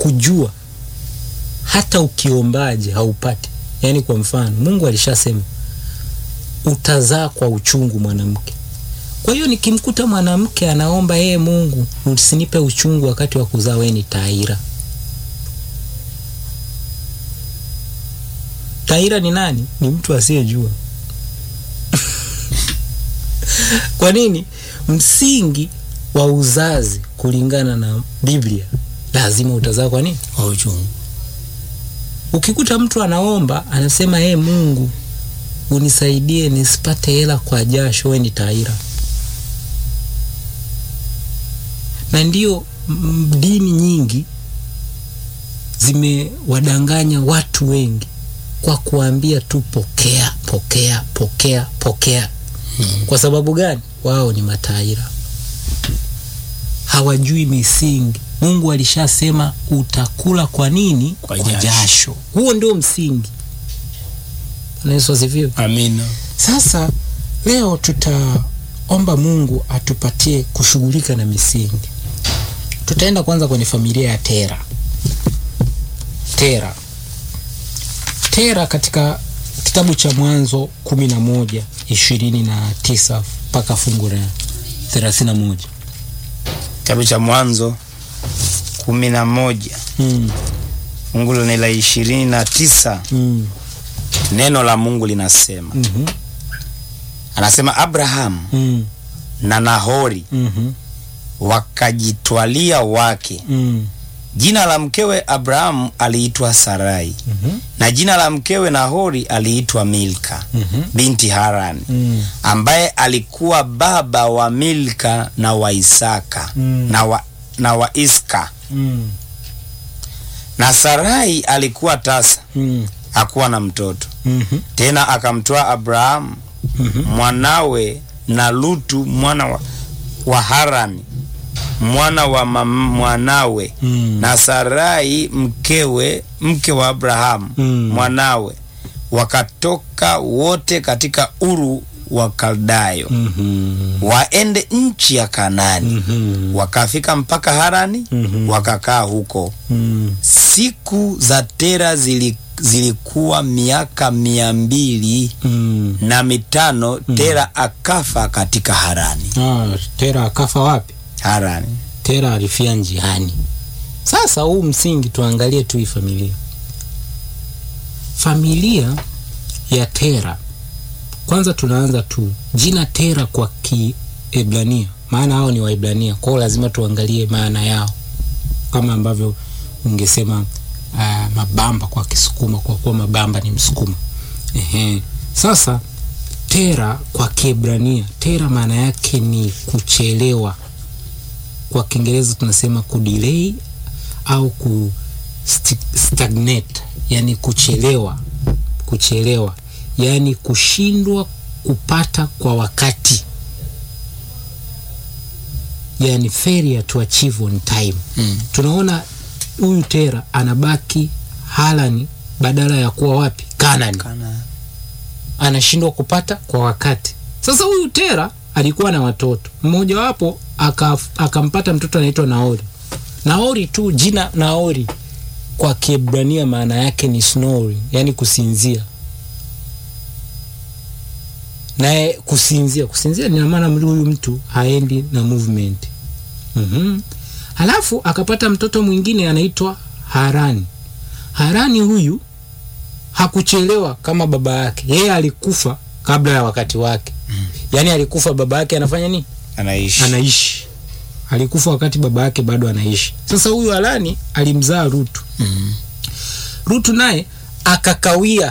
kujua hata ukiombaje haupati. Yaani kwa mfano, Mungu alishasema utazaa kwa uchungu mwanamke. Kwa hiyo nikimkuta mwanamke anaomba yeye, Mungu usinipe uchungu wakati wa kuzaa, wewe ni taira. Taira ni nani? Ni mtu asiyejua. Kwa nini? Msingi wa uzazi kulingana na Biblia lazima utazaa kwa nini? Kwa uchungu. Ukikuta mtu anaomba anasema, ee Mungu unisaidie nisipate hela kwa jasho, we ni taira. Na ndio mm, dini nyingi zimewadanganya watu wengi kwa kuambia tu pokea, pokea, pokea, pokea. Kwa sababu gani? Wao ni mataira, hawajui misingi. Mungu alishasema utakula kwa nini? Kwa kwa jasho. jasho. Huo ndio msingi. Bwana Yesu asifiwe. Amina. Sasa leo tutaomba Mungu atupatie kushughulika na misingi. Tutaenda kwanza kwenye familia ya Tera. Tera, Tera katika kitabu cha Mwanzo kumi na moja ishirini na tisa mpaka fungu la thelathini na moja. Kitabu cha Mwanzo kumi na moja Mm, fungu ni la ishirini na tisa mm, neno la Mungu linasema, mhm, anasema Abrahamu mm, na Nahori mhm, wakajitwalia wake. mm, Jina la mkewe Abrahamu aliitwa Sarai mhm, na jina la mkewe Nahori aliitwa Milka mhm, binti Harani mm, ambaye alikuwa baba wa Milka na wa Isaka Mm. na wa, na wa Iska. mm, Na Sarai alikuwa tasa, mm, hakuwa na mtoto mhm, tena. Akamtoa Abrahamu mhm, mwanawe na Lutu mwana wa, wa Harani mwana wa mam, mwanawe mm, na Sarai mkewe mke wa Abrahamu Mm. mwanawe wakatoka wote katika Uru wa Kaldayo mhm, waende nchi ya Kanani. mhm, Wakafika mpaka Harani Mhm. wakakaa huko. mm. Siku za Tera zili, zilikuwa miaka mia mbili Mm. na mitano. Tera akafa katika Harani. Ah, Tera akafa wapi? Harani. Tera alifia njiani. Sasa huu msingi tuangalie tu hii familia. Familia ya Tera, kwanza tunaanza tu jina Tera kwa Kiebrania, maana hao ni Waebrania, kwa hiyo lazima tuangalie maana yao, kama ambavyo ungesema ah, mabamba kwa Kisukuma, kwa kuwa mabamba ni Msukuma. Ehe. Sasa Tera kwa Kiebrania, Tera maana yake ni kuchelewa kwa Kiingereza tunasema kudelay au ku sti- stagnate, yani kuchelewa, kuchelewa, yani kushindwa kupata kwa wakati, yani failure to achieve on time. Mm. Tunaona huyu Tera anabaki Harani badala ya kuwa wapi? Kanani Kana. anashindwa kupata kwa wakati. Sasa huyu Tera alikuwa na watoto, mmojawapo aka- akampata mtoto anaitwa Naori. Naori tu jina Naori kwa Kiebrania maana yake ni snoring, yani kusinzia. Naye kusinzia, kusinzia ni maana huyu mtu haendi na movement. Mhm. Halafu akapata mtoto mwingine anaitwa Harani. Harani huyu hakuchelewa kama baba yake, yeye alikufa kabla ya wakati wake. Yaani alikufa baba yake anafanya nini? Anaishi. Anaishi. Alikufa wakati baba yake bado anaishi. Sasa huyu Harani alimzaa Rutu. Mm. Rutu naye akakawia.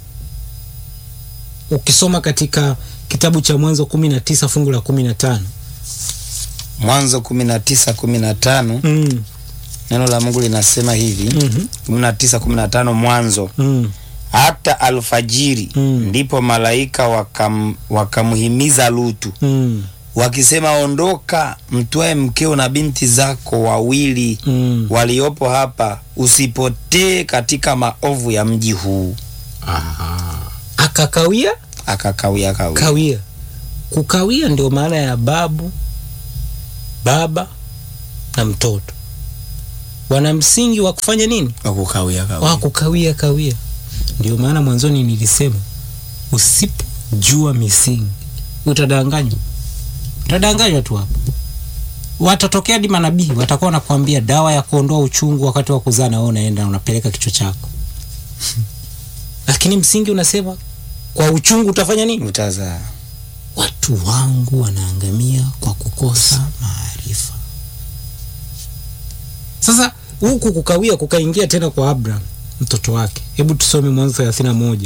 Ukisoma katika kitabu cha Mwanzo kumi na tisa fungu la kumi na tano Mwanzo kumi na tisa kumi na tano mm. neno la Mungu linasema hivi mhm, kumi na tisa kumi na tano Mwanzo mm. hata alfajiri Mm. ndipo malaika wakam, wakamhimiza Lutu mm. wakisema, ondoka mtwae mkeo na binti zako wawili mm. waliopo hapa, usipotee katika maovu ya mji huu. Aha. Akakawia Akakawia kawia. kawia. Kukawia ndio maana ya babu, baba na mtoto. wana msingi wa kufanya nini wakukawia wa kawia kukawia kawia ndio maana mwanzoni nilisema usipojua misingi utadanganywa utadanganywa tu hapo watatokea hadi manabii watakuwa wanakuambia dawa ya kuondoa uchungu wakati wa kuzaa na wewe unaenda unapeleka kichwa chako lakini msingi unasema kwa uchungu utafanya nini utazaa watu wangu wanaangamia kwa kukosa maarifa sasa huku kukawia kukaingia tena kwa abraham mtoto wake hebu tusome mwanzo thelathini na moja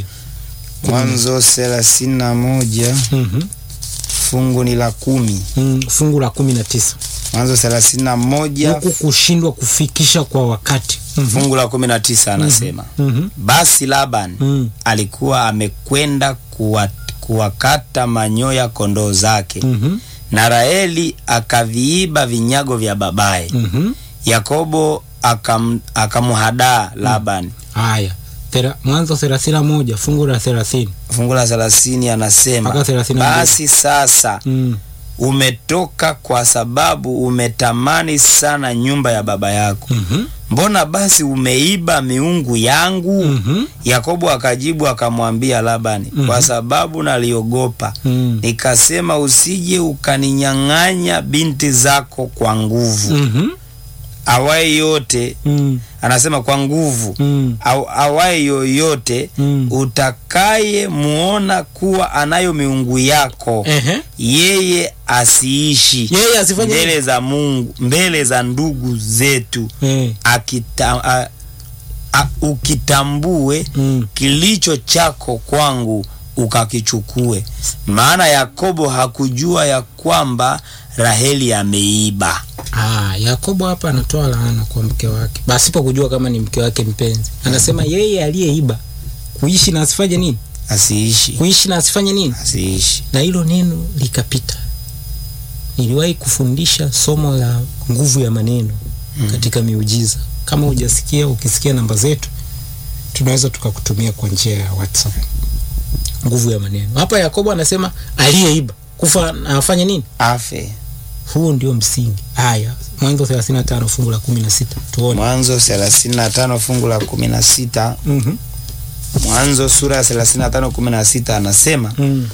mwanzo thelathini na moja Mhm. fungu ni la kumi Mm, fungu la kumi na tisa mwanzo thelathini na moja huku kushindwa kufikisha kwa wakati Mhm. fungu la kumi na tisa anasema Mhm. basi laban Mm. alikuwa amekwenda kuwa, kuwakata manyoya kondoo zake Mhm. na raheli akaviiba vinyago vya babaye Mhm. yakobo akam, akamhadaa laban haya Thera- mwanzo thelathini na moja fungu la thelathini fungu la thelathini anasema Mpaka thelathini na mbili. basi sasa Mm. umetoka kwa sababu umetamani sana nyumba ya baba yako Mhm. mbona basi umeiba miungu yangu Mhm. yakobo akajibu akamwambia labani Mhm. kwa sababu naliogopa Mm. nikasema usije ukaninyang'anya binti zako kwa nguvu Mhm. awaye yote Mm. anasema kwa nguvu Mm. au awaye yoyote Mm. utakaye muona kuwa anayo miungu yako Ehe. yeye asiishi yeye asifanye mbele nini? za Mungu mbele za ndugu zetu Eh. akita, a, a, ukitambue Mm. kilicho chako kwangu ukakichukue maana yakobo hakujua ya kwamba raheli ameiba Ah, Yakobo hapa anatoa laana kwa mke wake pasipo kujua kama ni mke wake mpenzi. Anasema yeye aliyeiba kuishi na asifanye nini? asiishi Kuishi na asifanye nini? asiishi Na hilo neno likapita. Niliwahi kufundisha somo la nguvu ya maneno Mm. katika miujiza. Kama hujasikia, ukisikia namba zetu, tunaweza tukakutumia kwa njia ya WhatsApp. Nguvu ya maneno. Hapa Yakobo anasema aliyeiba kufa na afanye nini? afe Huo ndio msingi. Haya, Mwanzo 35 fungu la 16. Tuone. mwanzo 35 fungu la 16 Mhm. mwanzo sura ya 35 16 anasema Mm.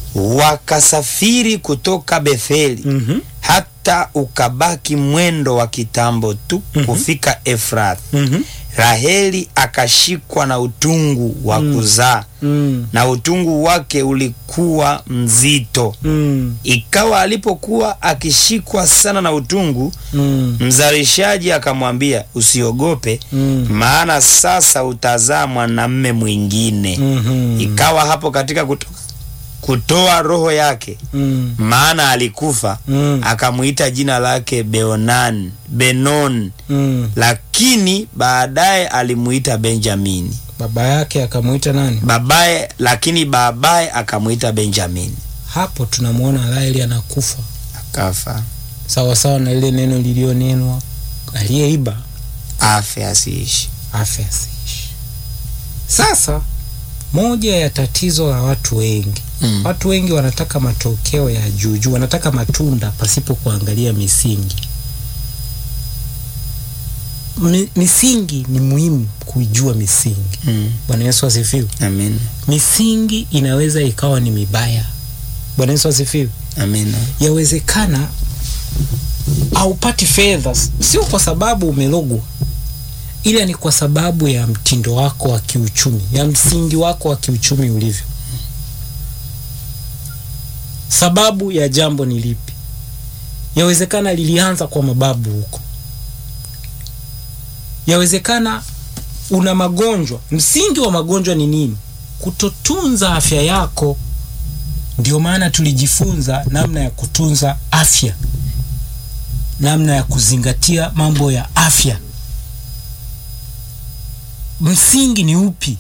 wakasafiri kutoka betheli Mhm. hata ukabaki mwendo wa kitambo tu Mhm. kufika efrath Mhm. raheli akashikwa na utungu wa Mm. kuzaa Mm. na utungu wake ulikuwa mzito Mm. ikawa alipokuwa akishikwa sana na utungu Mm. mzalishaji akamwambia usiogope Mm. maana sasa utazaa mwanamme mwingine Mhm. ikawa hapo katika kuto, kutoa roho yake Mm. maana alikufa Mm. akamwita jina lake beonan benon Mm. lakini baadaye alimuita benjamini Baba yake akamwita nani? babaye lakini babaye akamwita benjamini Hapo tunamwona Raheli anakufa akafa sawa sawa na ile neno lilionenwa, aliyeiba afe asiishi afe asiishi. Sasa moja ya tatizo la watu wengi mm. Watu wengi wanataka matokeo ya juu juu, wanataka matunda pasipo kuangalia misingi. Mi, misingi ni muhimu kuijua misingi. mm. Bwana Yesu asifiwe. amin Misingi inaweza ikawa ni mibaya. Bwana Yesu asifiwe. amina Yawezekana haupati fedha, sio kwa sababu umelogwa, ila ni kwa sababu ya mtindo wako wa kiuchumi, ya msingi wako wa kiuchumi ulivyo. Sababu ya jambo ni lipi? Yawezekana lilianza kwa mababu huko, yawezekana una magonjwa. Msingi wa magonjwa ni nini? Kutotunza afya yako. Ndio maana tulijifunza namna ya kutunza afya, namna ya kuzingatia mambo ya afya. Msingi ni upi?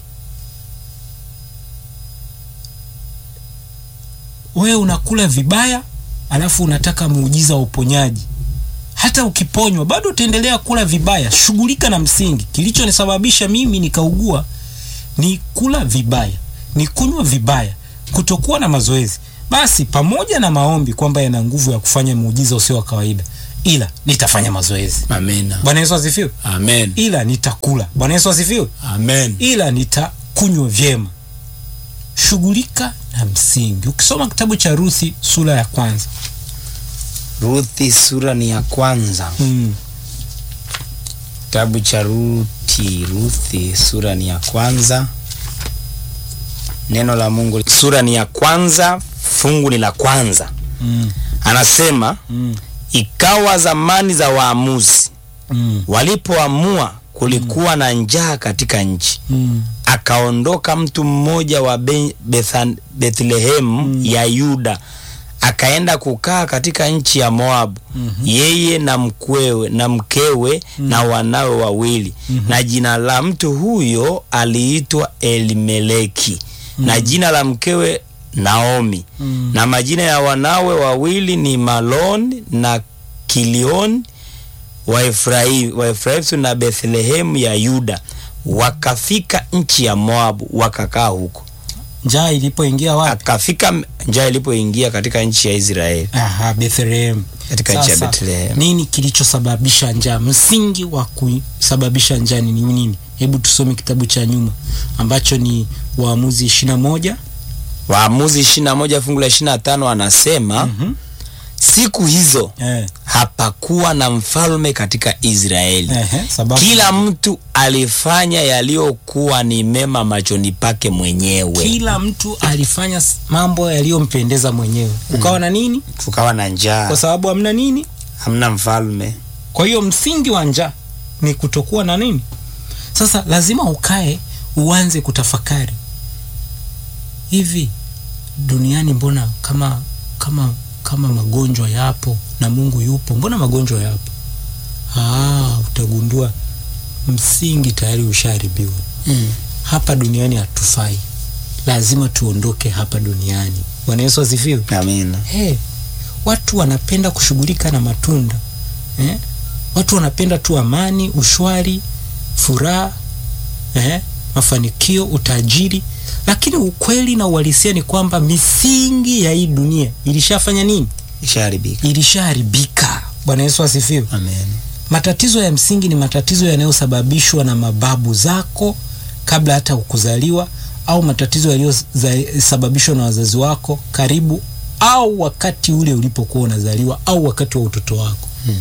Wewe unakula vibaya, alafu unataka muujiza wa uponyaji. Hata ukiponywa bado utaendelea kula vibaya. Shughulika na msingi. Kilichonisababisha mimi nikaugua ni kula vibaya, ni kunywa vibaya, kutokuwa na mazoezi. Basi pamoja na maombi kwamba yana nguvu ya kufanya muujiza usio wa kawaida, ila nitafanya mazoezi Amina. bwana yesu asifiwe Amen. ila nitakula bwana yesu asifiwe Amen. ila nitakunywa vyema shughulika na msingi ukisoma kitabu cha ruthi sura ya kwanza Ruthi sura ni ya kwanza. mm. Kitabu cha Ruthi, Ruthi sura ni ya kwanza. Neno la Mungu sura ni ya kwanza, fungu ni la kwanza. Mm. Anasema Mm. ikawa zamani za waamuzi Mm. walipoamua kulikuwa na njaa katika nchi Mm. akaondoka mtu mmoja wa Be- Bethan- Bethlehemu ya Yuda akaenda kukaa katika nchi ya Moabu yeye na mkwewe na mkewe na wanawe wawili na jina la mtu huyo aliitwa Elimeleki na jina la mkewe Naomi Mm. na majina ya wanawe wawili ni Malon na Kilion wa Efraimu wa Efraimu na Bethlehemu ya Yuda wakafika nchi ya Moabu wakakaa huko. njaa ilipoingia wapi Akafika njaa ilipoingia katika nchi ya Israeli Aha, Bethlehem. katika nchi ya Sasa, Bethlehem. nini kilichosababisha njaa msingi wa kusababisha njaa ni nini hebu tusome kitabu cha nyuma ambacho ni waamuzi ishirina moja Waamuzi 21 fungu la 25 anasema Mhm. siku hizo eh, hapakuwa na mfalme katika Israeli. ehe, sababu Kila mtu alifanya yaliyokuwa ni mema machoni pake mwenyewe. kila mtu alifanya s- mambo yaliyompendeza mwenyewe ukawa na nini Kukawa na kwa njaa, sababu hamna nini hamna mfalme. kwa hiyo msingi wa njaa ni kutokuwa na nini sasa lazima ukae uanze kutafakari hivi duniani mbona kama kama kama magonjwa yapo na mungu yupo mbona magonjwa yapo ah, utagundua msingi tayari ushaharibiwa Mm. hapa duniani hatufai lazima tuondoke hapa duniani bwana yesu asifiwe Amina. hey, watu wanapenda kushughulika na matunda eh? watu wanapenda tu amani ushwari furaha eh? mafanikio utajiri lakini ukweli na uhalisia ni kwamba misingi ya hii dunia ilishafanya nini Ishaharibika. ilishaharibika bwana yesu asifiwe Amen. matatizo ya msingi ni matatizo yanayosababishwa na mababu zako kabla hata kuzaliwa au matatizo yaliyosababishwa na wazazi wako karibu au wakati ule ulipokuwa unazaliwa au wakati wa utoto wako Hmm.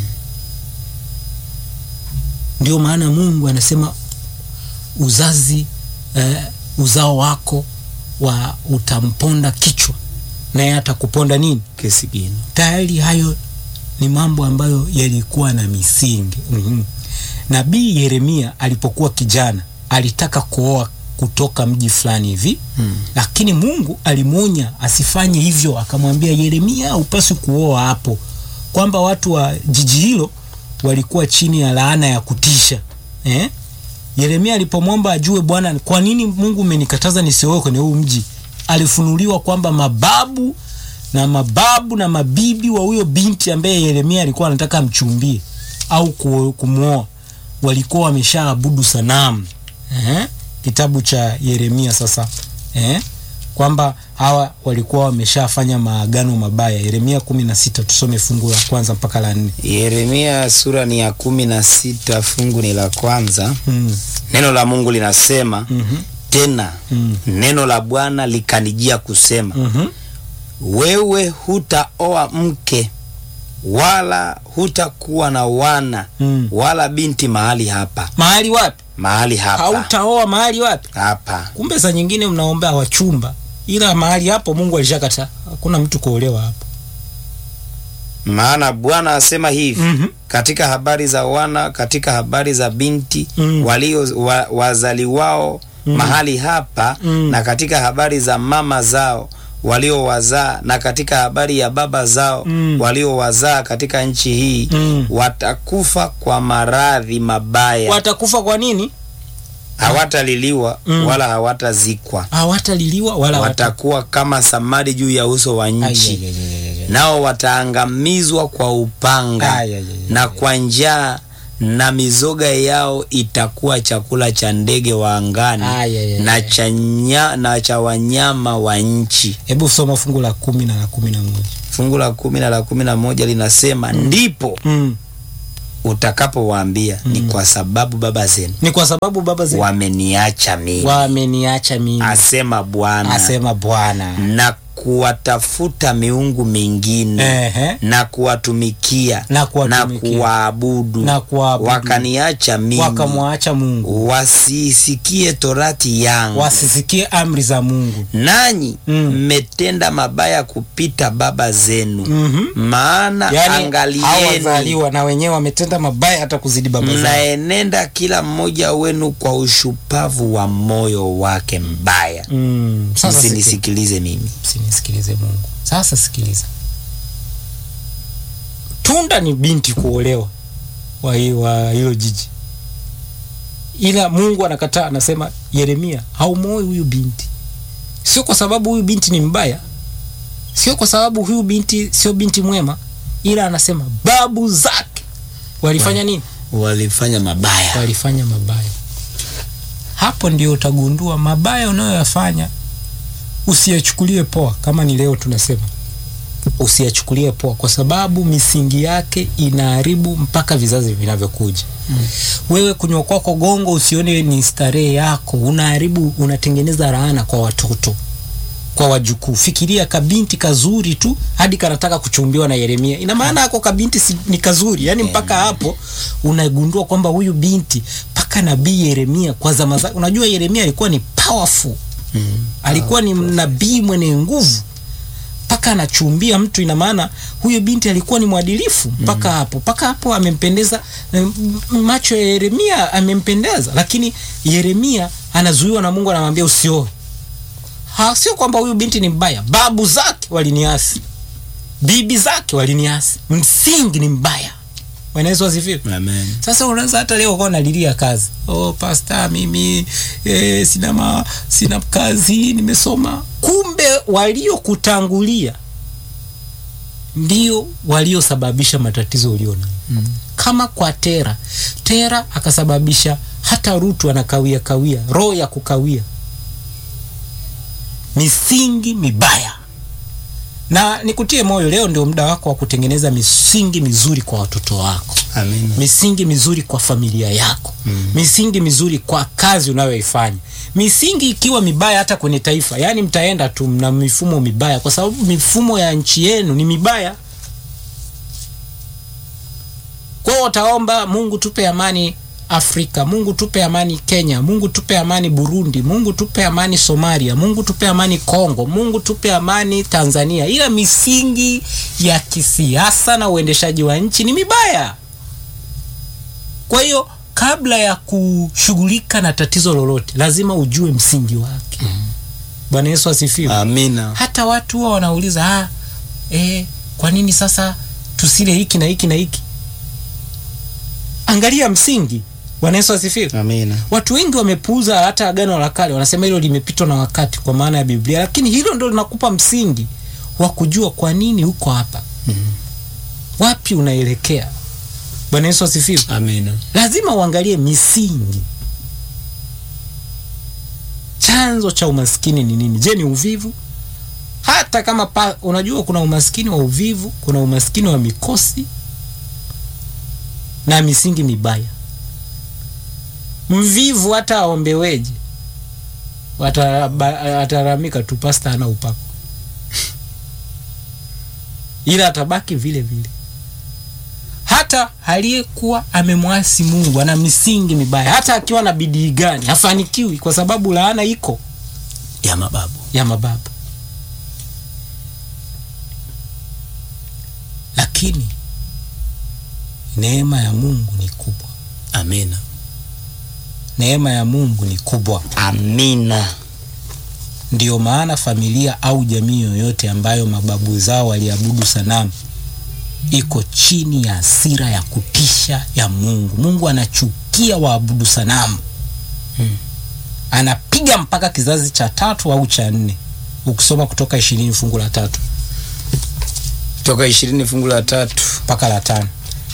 ndio maana mungu anasema uzazi eh, uzao wako wa utamponda kichwa naye atakuponda nini Kisigino. tayari hayo ni mambo ambayo yalikuwa na misingi mm-hmm. nabii yeremia alipokuwa kijana alitaka kuoa kutoka mji fulani hivi Mm. lakini mungu alimwonya asifanye hivyo akamwambia yeremia upasi kuoa hapo kwamba watu wa jiji hilo walikuwa chini ya laana ya kutisha eh? yeremia alipomwomba ajue bwana kwa nini mungu umenikataza nisioe kwenye huu mji alifunuliwa kwamba mababu na mababu na mabibi wa huyo binti ambaye yeremia alikuwa anataka amchumbie au ku- kumwoa walikuwa wameshaabudu sanamu eh? kitabu cha yeremia sasa eh? kwamba hawa walikuwa wameshafanya maagano mabaya yeremia kumi na sita tusome fungu la kwanza mpaka la nne Yeremia sura ni ya kumi na sita fungu ni la kwanza. mm. Neno la Mungu linasema mm-hmm. tena, mm. neno la Bwana likanijia kusema, mm-hmm. wewe hutaoa mke wala hutakuwa na wana mm. wala binti mahali hapa, mahali wapi mahali hapa hautaoa mahali wapi hapa. kumbe saa nyingine mnaombea wachumba ila mahali hapo mungu alishakata hakuna mtu kuolewa hapo Maana Bwana asema hivi mm-hmm. katika habari za wana, katika habari za binti Mm. walio wa, wazaliwao Mm. mahali hapa Mm. na katika habari za mama zao waliowazaa na katika habari ya baba zao Mm. waliowazaa katika nchi hii Mm. watakufa kwa maradhi mabaya, watakufa kwa nini hawataliliwa Mm. wala hawatazikwa, hawataliliwa wala hawata- watakuwa kama samadi juu ya uso wa Ai, nchi, ai, ai, ai, ai, ai. nao wataangamizwa kwa upanga Ai, ai, ai, ai, na ai. kwa njaa na mizoga yao itakuwa chakula cha ndege wa angani Ah, yeah, yeah, na yeah. cha nya, na cha wanyama wa nchi. Hebu soma fungu la kumi na la kumi na moja. Fungu la kumi na la kumi na moja linasema ndipo Mm. utakapowaambia ni kwa sababu baba zenu Ni kwa sababu baba zetu wameniacha mimi, wameniacha mimi, asema Bwana, asema Bwana. na kuwatafuta miungu mingine Ehe. na kuwatumikia Na kuwatumikia. kuwaabudu Na kuwaabudu. wakaniacha mimi Wakamwacha Mungu, wasisikie torati yangu wasisikie amri za Mungu. nanyi Mm. mmetenda mabaya kupita baba zenu Mhm. maana Yani angalieni hawazaliwa na wenyewe wametenda mabaya hata kuzidi baba zao. mnaenenda kila mmoja wenu kwa ushupavu wa moyo wake mbaya Mm. Sasa sikiliza. msinisikilize mimi Msinisikilize Mungu. Sasa sikiliza, tunda ni binti kuolewa wa hi- wa hilo jiji, ila Mungu anakataa, anasema Yeremia, haumoi huyu binti, sio kwa sababu huyu binti ni mbaya, sio kwa sababu huyu binti sio binti mwema, ila anasema babu zake walifanya nini? walifanya mabaya walifanya mabaya. Hapo ndio utagundua mabaya unayoyafanya usiyachukulie poa. Kama ni leo tunasema usiyachukulie poa, kwa sababu misingi yake inaharibu mpaka vizazi vinavyokuja. Mm. Wewe kunywa kwako gongo usione ni starehe yako, unaharibu, unatengeneza laana kwa watoto kwa wajukuu. Fikiria kabinti kazuri tu hadi kanataka kuchumbiwa na Yeremia. Ina maana hako kabinti si, ni kazuri, yani mpaka hapo unagundua kwamba huyu binti mpaka nabii Yeremia kwa zama zake. Unajua Yeremia alikuwa ni powerful mm. alikuwa ni nabii mwenye nguvu mpaka anachumbia mtu. Ina maana huyo binti alikuwa ni mwadilifu mpaka hapo, mpaka hapo amempendeza, m- m- macho ya Yeremia amempendeza, lakini Yeremia anazuiwa na Mungu, anamwambia usioe. Ha, sio kwamba huyu binti ni mbaya, babu zake waliniasi, bibi zake waliniasi, msingi ni mbaya. Bwana Yesu asifiwe. Amen. Sasa unaweza hata leo ukawa unalilia kazi. Oh, pasta mimi eh, sina ma, sina kazi, nimesoma. Kumbe waliokutangulia ndio waliosababisha matatizo uliona. Mm. Kama kwa Tera, Tera akasababisha hata Rutu anakawia kawia, roho ya kukawia, misingi mibaya. Na nikutie moyo, leo ndio muda wako wa kutengeneza misingi mizuri kwa watoto wako Amen. misingi mizuri kwa familia yako mm. misingi mizuri kwa kazi unayoifanya misingi ikiwa mibaya hata kwenye taifa yani mtaenda tu mna mifumo mibaya kwa sababu mifumo ya nchi yenu ni mibaya kwao wataomba mungu tupe amani afrika mungu tupe amani kenya mungu tupe amani burundi mungu tupe amani somalia mungu tupe amani kongo mungu tupe amani tanzania ila misingi ya kisiasa na uendeshaji wa nchi ni mibaya kwa hiyo kabla ya kushughulika na tatizo lolote lazima ujue msingi wake bwana yesu asifiwe Amina. hata watu huwa wanauliza ah, eh, kwa nini sasa tusile hiki na hiki na hiki angalia msingi bwana yesu asifiwe Amina. watu wengi wamepuuza hata agano la kale wanasema hilo limepitwa na wakati kwa maana ya biblia lakini hilo ndo linakupa msingi wa kujua kwa nini uko hapa wapi unaelekea bwana yesu asifiwe Amina. lazima uangalie misingi chanzo cha umaskini ni nini je ni uvivu hata kama pa, unajua kuna umaskini wa uvivu kuna umaskini wa mikosi na misingi mibaya mvivu hata aombeweje Wataba- ataramika tu pasta ana upako ila atabaki vile vile hata aliyekuwa amemwasi mungu ana misingi mibaya hata akiwa na bidii gani hafanikiwi kwa sababu laana iko Ya mababu. ya mababu lakini neema ya mungu ni kubwa Amina. neema ya mungu ni kubwa Amina. ndiyo maana familia au jamii yoyote ambayo mababu zao waliabudu sanamu iko chini ya hasira ya kutisha ya mungu mungu anachukia waabudu sanamu Hmm. anapiga mpaka kizazi cha tatu au cha nne ukisoma kutoka ishirini fungu la tatu Toka ishirini fungu la tatu. mpaka la tano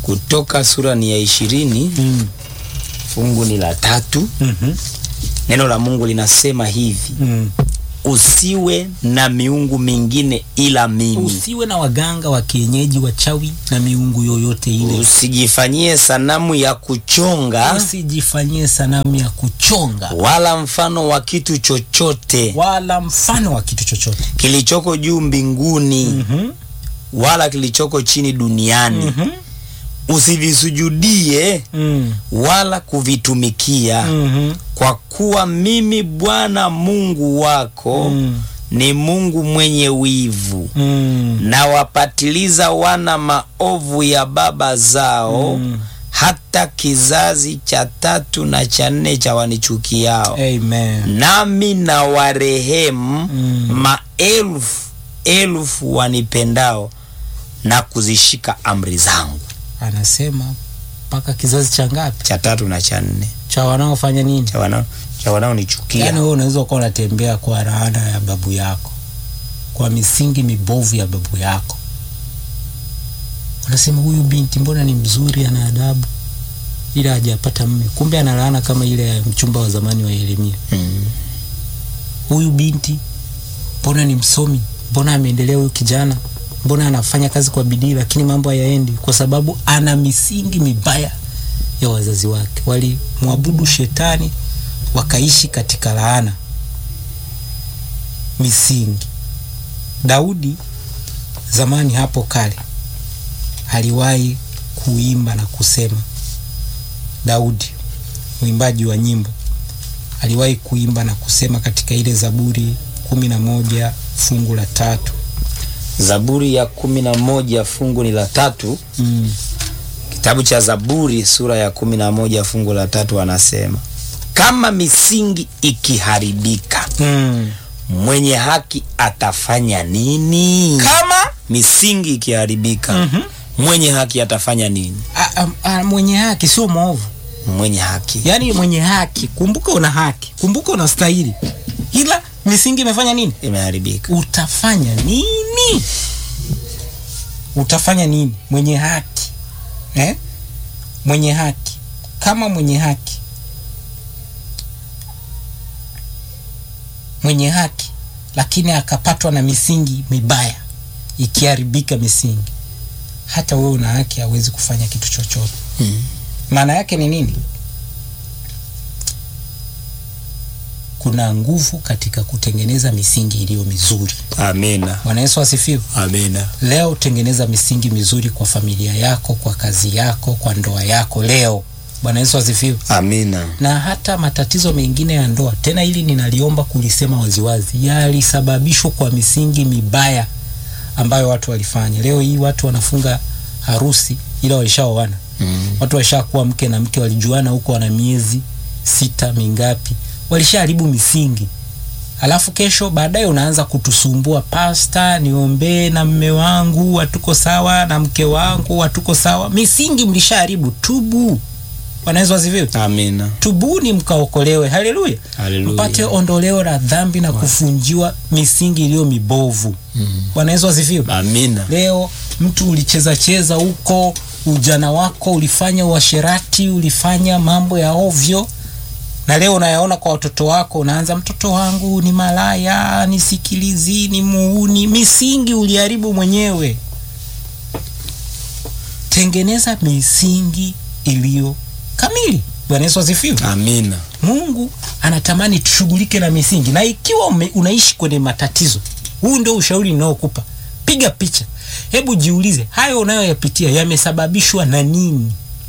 Kutoka sura ni ya ishirini mm. fungu ni la tatu. mm-hmm. Neno la Mungu linasema hivi, mm. usiwe na miungu mingine ila mimi, usiwe na waganga wa kienyeji wachawi na miungu yoyote ile usijifanyie sanamu ya kuchonga usijifanyie sanamu ya kuchonga wala mfano wa kitu chochote wala mfano wa kitu chochote kilichoko juu mbinguni mm-hmm. wala kilichoko chini duniani mm-hmm. usivisujudie mm. wala kuvitumikia mm-hmm. kwa kuwa mimi Bwana Mungu wako Mm. ni Mungu mwenye wivu mm. na wapatiliza wana maovu ya baba zao Mm. hata kizazi cha tatu na cha nne cha wanichukiao Amen. nami na warehemu Mm. maelfu elfu wanipendao na kuzishika amri zangu. anasema mpaka kizazi cha ngapi Cha tatu na cha nne cha wanaofanya nini cha wanao cha wanaonichukia. yaani wewe unaweza ukawa unatembea kwa laana ya babu yako kwa misingi mibovu ya babu yako unasema huyu binti mbona ni mzuri ana adabu ila hajapata mme kumbe ana laana kama ile ya mchumba wa zamani wa Yeremia Mm. huyu binti mbona ni msomi mbona ameendelea huyu kijana mbona anafanya kazi kwa bidii lakini mambo hayaendi kwa sababu ana misingi mibaya ya wazazi wake walimwabudu shetani wakaishi katika laana misingi daudi zamani hapo kale aliwahi kuimba na kusema daudi mwimbaji wa nyimbo aliwahi kuimba na kusema katika ile zaburi kumi na moja fungu la tatu Zaburi ya kumi na moja fungu ni la tatu. mm. Kitabu cha Zaburi sura ya kumi na moja fungu la tatu anasema kama misingi ikiharibika Mm. mwenye haki atafanya nini? kama Misingi ikiharibika Mhm. mwenye haki atafanya nini? a, a, a, mwenye haki sio mwovu Mwenye haki yaani mwenye haki kumbuka una haki kumbuka unastahili ila misingi imefanya nini imeharibika. utafanya nini utafanya nini mwenye haki eh? mwenye haki kama mwenye haki mwenye haki lakini akapatwa na misingi mibaya ikiharibika misingi hata wewe una haki hawezi kufanya kitu chochote Mm. maana yake ni nini kuna nguvu katika kutengeneza misingi iliyo mizuri Amina, bwana yesu asifiwe amina. leo tengeneza misingi mizuri kwa familia yako kwa kazi yako kwa ndoa yako leo bwana yesu asifiwe Amina. na hata matatizo mengine ya ndoa tena hili ninaliomba kulisema waziwazi yalisababishwa kwa misingi mibaya ambayo watu walifanya leo hii watu wanafunga harusi ila walishaoana Mm. watu walishakuwa mke na mke walijuana huko wana miezi sita mingapi walishaharibu misingi alafu kesho baadaye unaanza kutusumbua pasta niombee na mme wangu hatuko sawa na mke wangu hatuko sawa misingi mlishaharibu tubu wanaweza waziviwe Amina. tubuni mkaokolewe haleluya Haleluya. mpate ondoleo la dhambi na kufunjiwa misingi iliyo mibovu Mm. wanaweza waziviwe Amina. leo mtu ulicheza cheza huko ujana wako ulifanya uasherati ulifanya mambo ya ovyo na leo unayaona kwa watoto wako unaanza mtoto wangu ni malaya ni sikilizi ni muuni misingi uliharibu mwenyewe tengeneza misingi iliyo kamili bwana yesu asifiwe Amina. mungu anatamani tushughulike na misingi na ikiwa ume, unaishi kwenye matatizo huu ndio ushauri ninaokupa piga picha hebu jiulize hayo unayoyapitia yamesababishwa na nini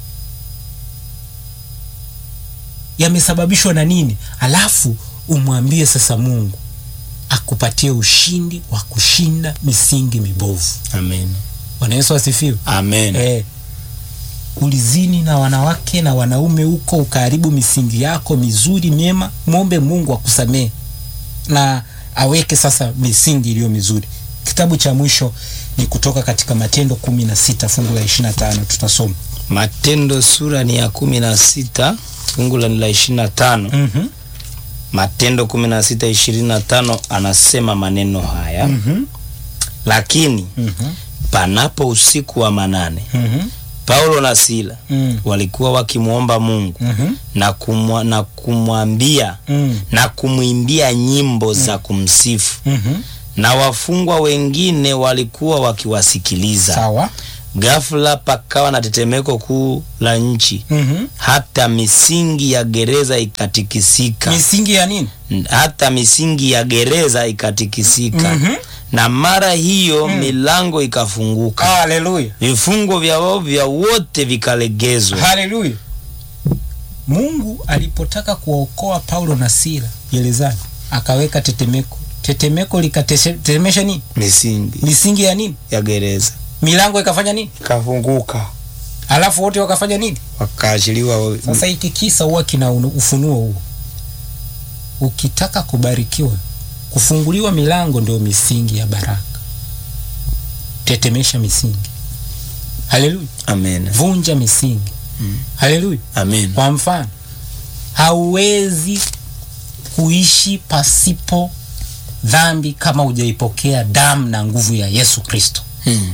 yamesababishwa na nini alafu umwambie sasa mungu akupatie ushindi wa kushinda misingi mibovu Amina. bwana yesu asifiwe Amen. eh, ulizini na wanawake na wanaume huko ukaharibu misingi yako mizuri myema mwombe mungu akusamehe na aweke sasa misingi iliyo mizuri kitabu cha mwisho ni kutoka katika matendo kumi na sita fungu la ishirina tano tutasoma Matendo sura ni ya kumi na sita fungu la ni la ishirini na tano mm-hmm. Matendo kumi na sita ishirini na tano anasema maneno haya Mm-hmm. lakini Mm-hmm. panapo usiku wa manane Mm-hmm. Paulo na Sila Mm. walikuwa wakimwomba Mungu Mhm. na kumwa, na kumwambia Mm. na kumwimbia nyimbo za kumsifu Mhm. na wafungwa wengine walikuwa wakiwasikiliza. Sawa. Ghafla pakawa na tetemeko kuu la nchi, Mhm. hata misingi ya gereza ikatikisika, Misingi ya nini? hata misingi ya gereza ikatikisika. Mhm. Na mara hiyo milango ikafunguka, Haleluya. vifungo vya wao vya wote vikalegezwa. Haleluya. Mungu alipotaka kuwaokoa Paulo na Sila gerezani, akaweka tetemeko. Tetemeko likatetemesha nini? Misingi Misingi ya nini? ya gereza Milango ikafanya nini? ikafunguka, Alafu wote wakafanya nini? wakaachiliwa. Sasa hiki kisa huwa kina unu- ufunuo huo. Ukitaka kubarikiwa, kufunguliwa milango ndio misingi ya baraka. Tetemesha misingi. Haleluya. Amen, Vunja misingi. Mm. Haleluya. amen, Kwa mfano, hauwezi kuishi pasipo dhambi kama hujaipokea damu na nguvu ya Yesu Kristo. Mm.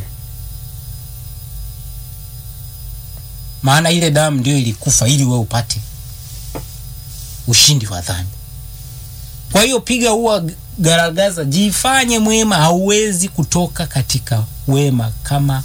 maana ile damu ndio ilikufa ili wewe upate ushindi wa dhambi. Kwa hiyo piga huwa garagaza, jifanye mwema. Hauwezi kutoka katika wema kama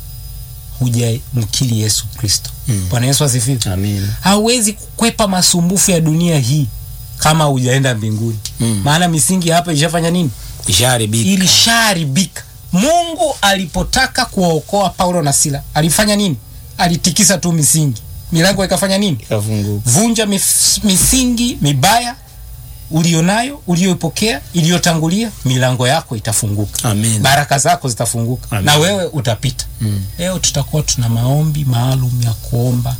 hujamkiri Yesu Kristo. Mm. Bwana Yesu asifiwe. amen, Hauwezi kukwepa masumbufu ya dunia hii kama hujaenda mbinguni, Mm. maana misingi hapa ishafanya nini? ishaharibika. ilishaharibika. Mungu alipotaka kuwaokoa Paulo na Sila alifanya nini? Alitikisa tu misingi, milango ikafanya nini? Ikafunguka. Vunja mif, misingi mibaya ulionayo ulioipokea iliyotangulia, milango yako itafunguka, Amen. baraka zako zitafunguka Amen. na wewe utapita. Mm. Leo tutakuwa tuna maombi maalum ya kuomba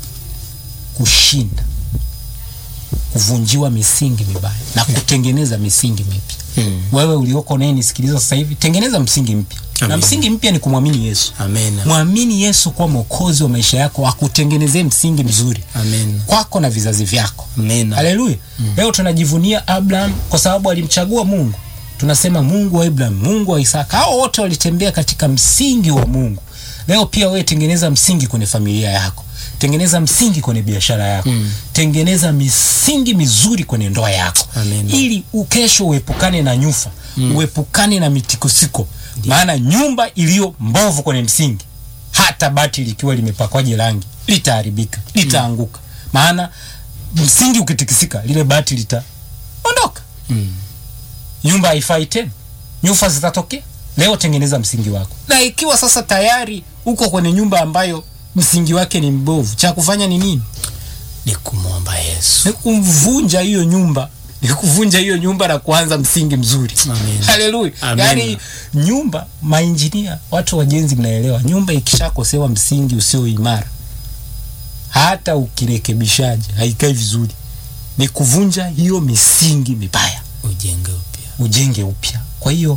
kushinda kuvunjiwa misingi mibaya na kutengeneza misingi mipya. Mm. Wewe ulioko naye nisikiliza sasa hivi, tengeneza msingi mpya, na Amen. msingi mpya ni kumwamini Yesu. Amen. Mwamini Yesu kuwa mwokozi wa maisha yako, akutengenezee msingi mzuri Amen. kwako na vizazi vyako. Amen. Haleluya! Leo tunajivunia Abraham kwa sababu alimchagua Mungu. Tunasema Mungu wa Abraham, Mungu wa Isaka, hao wote walitembea katika msingi wa Mungu. Leo pia wewe tengeneza msingi kwenye familia yako, tengeneza msingi kwenye biashara yako Mm. tengeneza misingi mizuri kwenye ndoa yako Amen. ili ukesho uepukane na nyufa uepukane na mitikosiko maana nyumba iliyo mbovu kwenye msingi hata bati likiwa limepakwaje rangi litaharibika litaanguka maana msingi ukitikisika lile bati litaondoka Mm. nyumba haifai tena, nyufa zitatokea. Leo tengeneza msingi wako, na ikiwa sasa tayari uko kwenye nyumba ambayo msingi wake ni mbovu, cha kufanya ni nini? Ni kumwomba Yesu. Ni kuvunja hiyo nyumba, ni kuvunja hiyo nyumba na kuanza msingi mzuri. Amen. Haleluya! Amen. Yaani nyumba, mainjinia, watu wajenzi, mnaelewa, nyumba ikishakosewa msingi usio imara, hata ukirekebishaje haikai vizuri. Ni kuvunja hiyo misingi mibaya Ujenge upya. ujenge upya. Kwa hiyo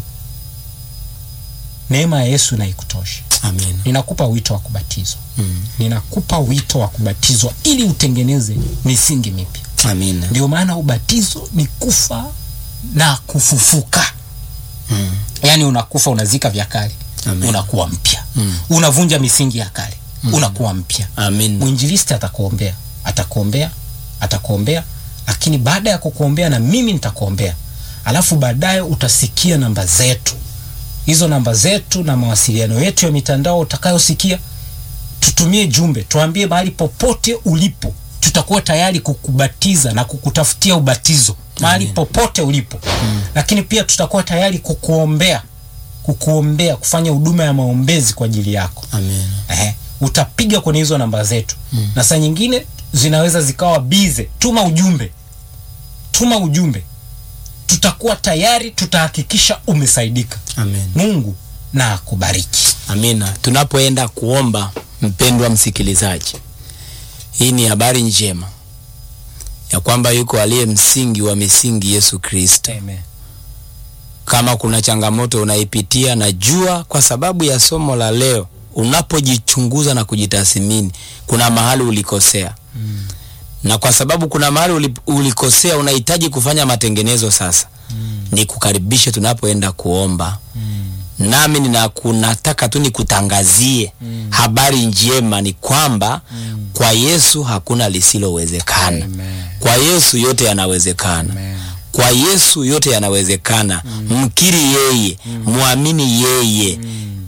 neema ya Yesu na ikutoshe. Amen. Ninakupa wito wa kubatizwa, Mm. ninakupa wito wa kubatizwa ili utengeneze misingi mipya. Amen. Ndio maana ubatizo ni kufa na kufufuka. Mm. Yaani unakufa, unazika vya kale, Amen. unakuwa mpya. Mm. Unavunja misingi ya kale, unakuwa mpya. Amen. Mwinjilisti atakuombea, atakuombea, atakuombea, lakini baada ya kukuombea na mimi nitakuombea, alafu baadaye utasikia namba zetu. Hizo namba zetu na mawasiliano yetu ya mitandao utakayosikia, tutumie jumbe, tuambie mahali popote ulipo, tutakuwa tayari kukubatiza na kukutafutia ubatizo mahali Amen. popote ulipo lakini pia tutakuwa tayari kukuombea, kukuombea, kufanya huduma ya maombezi kwa ajili yako. Amen. Ehe, utapiga kwenye hizo namba zetu na saa nyingine zinaweza zikawa bize. Tuma ujumbe, tuma ujumbe, tutakuwa tayari, tutahakikisha umesaidika. Amen. Mungu na akubariki. Amina. Tunapoenda kuomba, mpendwa msikilizaji, hii ni habari njema ya kwamba yuko aliye msingi wa misingi, Yesu Kristo. Amen. Kama kuna changamoto unaipitia, najua kwa sababu ya somo la leo, unapojichunguza na kujitathmini, kuna mahali ulikosea Mm. na kwa sababu kuna mahali uli- ulikosea, unahitaji kufanya matengenezo sasa. Mm. Ni kukaribishe tunapoenda kuomba Mm. nami ninakunataka tu nikutangazie Mm. habari njema ni kwamba Mm. kwa Yesu hakuna lisilowezekana. Amen. Kwa Yesu yote yanawezekana. Amen. Kwa Yesu yote yanawezekana. Mkiri yeye, mwamini yeye,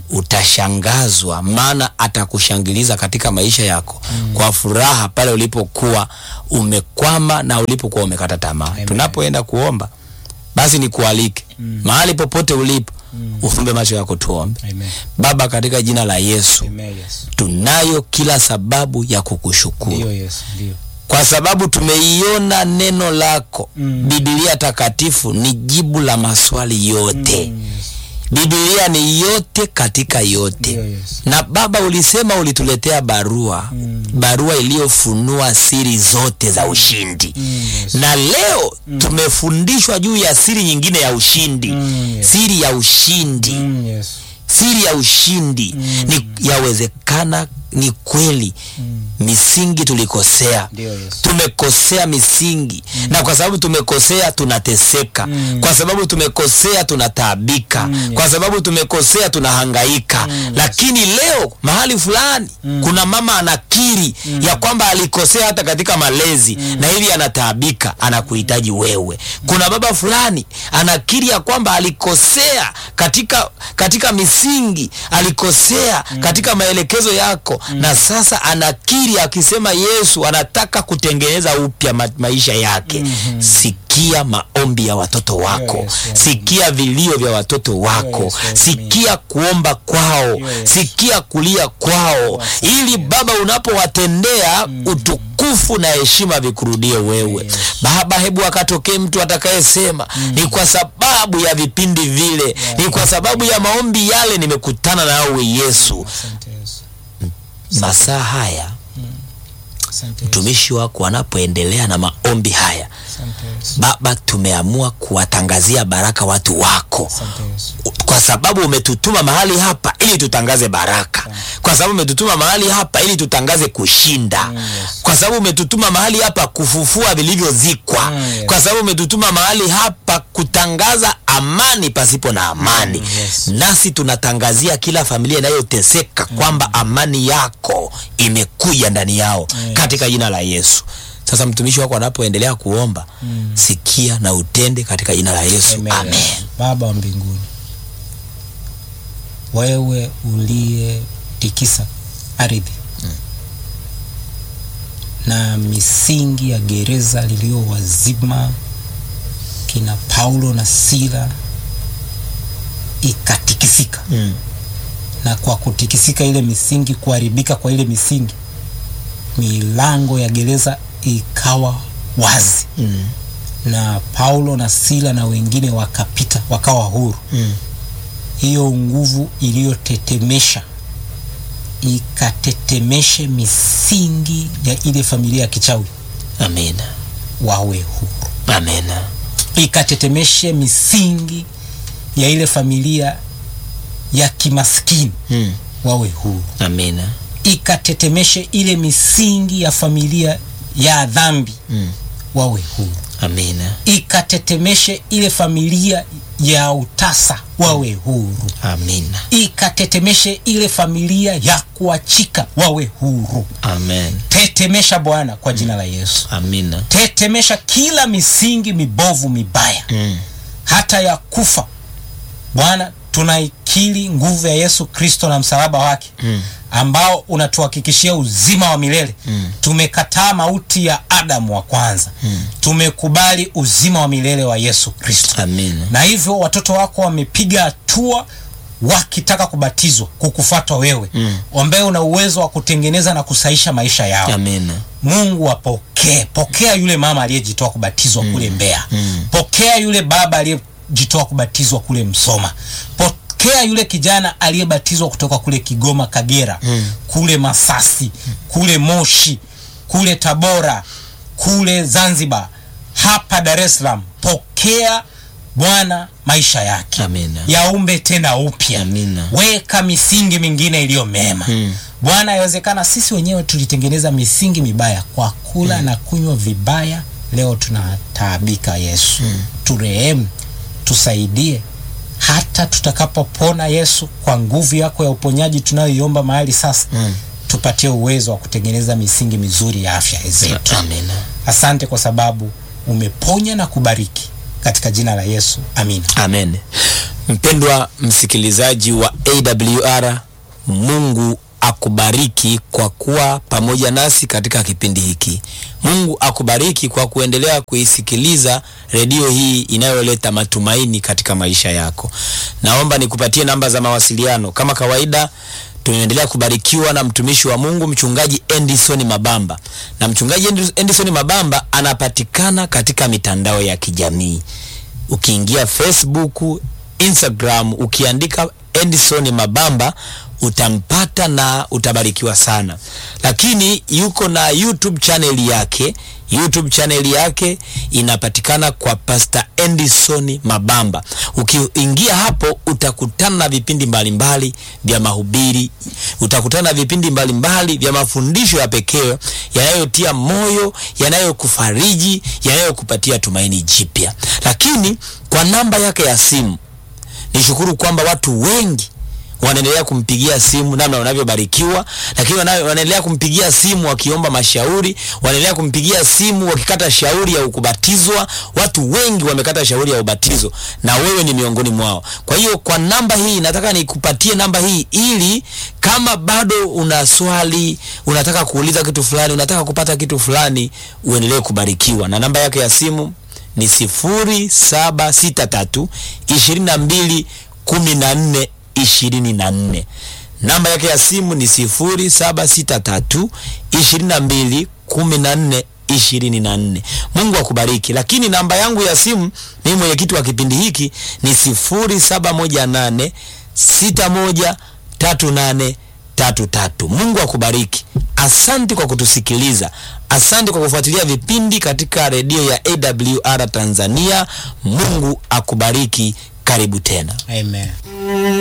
utashangazwa, maana atakushangiliza katika maisha yako kwa furaha pale ulipokuwa umekwama na ulipokuwa umekata tamaa. Tunapoenda kuomba, basi nikualike mahali popote ulipo, ufumbe macho yako, tuombe. Amen. Baba, katika jina la Yesu, Amen, Yesu. tunayo kila sababu ya kukushukuru Ndio Yesu, ndio. kwa sababu tumeiona neno lako Mm. Biblia takatifu ni jibu la maswali yote. Mm, Yesu. Biblia ni yote katika yote. Ndio Yesu. Na Baba, ulisema ulituletea barua Mm. barua iliyofunua siri zote za ushindi Mm, Yesu. na leo tumefundishwa juu ya siri nyingine ya ushindi Mm, yes. siri ya ushindi Mm, Yesu. siri ya ushindi Mm. ni yawezekana ni kweli Mm. misingi tulikosea Ndio Yesu. tumekosea misingi na kwa sababu tumekosea tunateseka Mm. kwa sababu tumekosea tunataabika Mm, yes. kwa sababu tumekosea tunahangaika Mm, yes. lakini leo mahali fulani Mm. kuna mama anakiri ya kwamba alikosea hata katika malezi na hivi anataabika anakuhitaji wewe kuna baba fulani anakiri ya kwamba alikosea katika katika misingi alikosea katika maelekezo yako na sasa anakiri akisema Yesu anataka kutengeneza upya ma maisha yake sikia maombi ya watoto wako Yes, yes. sikia vilio vya watoto wako Yes, yes, sikia kuomba kwao Yes. sikia kulia kwao ili baba unapowatendea utukufu na heshima vikurudie wewe Yes. baba hebu akatokee mtu atakayesema ni kwa sababu ya vipindi vile ni kwa sababu ya maombi yale nimekutana nawe yesu Asante Yesu. masaa haya Asante Yesu. mtumishi wako anapoendelea na maombi haya Asante Yesu. baba tumeamua kuwatangazia baraka watu wako Asante Yesu. kwa sababu umetutuma mahali hapa ili tutangaze baraka kwa sababu umetutuma mahali hapa ili tutangaze kushinda Mm, yes. kwa sababu umetutuma mahali hapa kufufua vilivyozikwa Mm, yes. kwa sababu umetutuma mahali hapa kutangaza amani pasipo na amani Mm, yes. nasi tunatangazia kila familia inayoteseka kwamba amani yako imekuja ndani yao Yes. katika jina la Yesu sasa mtumishi wako anapoendelea kuomba sikia na utende katika jina la Yesu Amen. amen. Baba wa mbinguni, wewe uliyetikisa ardhi na misingi ya gereza liliyowazima kina Paulo na Sila ikatikisika, Mm. na kwa kutikisika ile misingi, kuharibika kwa ile misingi, milango ya gereza ikawa wazi Mm. na Paulo na Sila na wengine wakapita wakawa huru. Mm. Hiyo nguvu iliyotetemesha ikatetemeshe misingi ya ile familia ya kichawi Amina. wawe huru, Amina. ikatetemeshe misingi ya ile familia ya kimaskini Mm. wawe huru, Amina. ikatetemeshe ile misingi ya familia ya dhambi Mm. wawe huru. Amina. ikatetemeshe ile familia ya utasa wawe huru, Amina. ikatetemeshe ile familia ya kuachika wawe huru. Amen. Tetemesha Bwana kwa jina la Yesu, Amina. tetemesha kila misingi mibovu mibaya, Mm. hata ya kufa. Bwana, tunaikiri nguvu ya Yesu Kristo na msalaba wake Mm. ambao unatuhakikishia uzima wa milele Mm. tumekataa mauti ya Adamu wa kwanza Mm. tumekubali uzima wa milele wa Yesu Kristo Amina. na hivyo watoto wako wamepiga hatua wakitaka kubatizwa kukufuata wewe Mm. ambaye una uwezo wa kutengeneza na kusaisha maisha yao Amina. Mungu apokee, pokea yule mama aliyejitoa kubatizwa kule Mbeya. Mm. Pokea yule baba aliyejitoa kubatizwa kule Msoma. Pokea yule kijana aliyebatizwa kutoka kule Kigoma, Kagera, Mm. kule Masasi, kule Moshi, kule Tabora, kule Zanzibar, hapa Dar es Salaam. Pokea Bwana maisha yake Amina. yaumbe tena upya, Amina. weka misingi mingine iliyo mema Mm. Bwana, yawezekana sisi wenyewe tulitengeneza misingi mibaya kwa kula na kunywa vibaya. Leo tunataabika. Yesu, turehemu, tusaidie, hata tutakapopona Yesu, kwa nguvu yako ya uponyaji tunayoiomba mahali sasa Mm. tupatie uwezo wa kutengeneza misingi mizuri ya afya zetu. Amina. Asante kwa sababu umeponya na kubariki katika jina la Yesu, amina. Amen. Mpendwa msikilizaji wa AWR, Mungu akubariki kwa kuwa pamoja nasi katika kipindi hiki. Mungu akubariki kwa kuendelea kuisikiliza redio hii inayoleta matumaini katika maisha yako. Naomba nikupatie namba za mawasiliano. Kama kawaida, tunaendelea kubarikiwa na mtumishi wa Mungu mchungaji Endison Mabamba, na mchungaji Endison Mabamba anapatikana katika mitandao ya kijamii ukiingia Facebook, Instagram, ukiandika Edison Mabamba utampata na utabarikiwa sana. Lakini yuko na YouTube channel yake. YouTube channel yake inapatikana kwa Pastor Edison Mabamba. Ukiingia hapo utakutana na vipindi mbalimbali vya mahubiri, utakutana na vipindi mbalimbali vya mafundisho ya pekee yanayotia moyo, yanayokufariji, yanayokupatia tumaini jipya. Lakini kwa namba yake ya simu nishukuru kwamba watu wengi wanaendelea kumpigia simu namna wanavyobarikiwa, lakini wana- wanaendelea kumpigia simu wakiomba mashauri, wanaendelea kumpigia simu wakikata shauri ya kubatizwa. Watu wengi wamekata shauri ya ubatizo na wewe ni miongoni mwao. Kwa hiyo kwa namba hii nataka nikupatie namba hii ili kama bado una swali, unataka kuuliza kitu fulani, unataka kupata kitu fulani, uendelee kubarikiwa. Na namba yake ya simu ni sifuri saba sita tatu ishirini na mbili kumi na nne ishirini na nne. Namba yake ya simu ni sifuri saba sita tatu ishirini na mbili kumi na nne ishirini na nne. Mungu akubariki. Lakini namba yangu ya simu mimi mwenyekiti wa kipindi hiki ni sifuri saba moja nane sita moja tatu nane tatu tatu. Mungu akubariki. Asante kwa kutusikiliza. Asante kwa kufuatilia vipindi katika redio ya AWR Tanzania. Mungu akubariki. Karibu tena. Amen.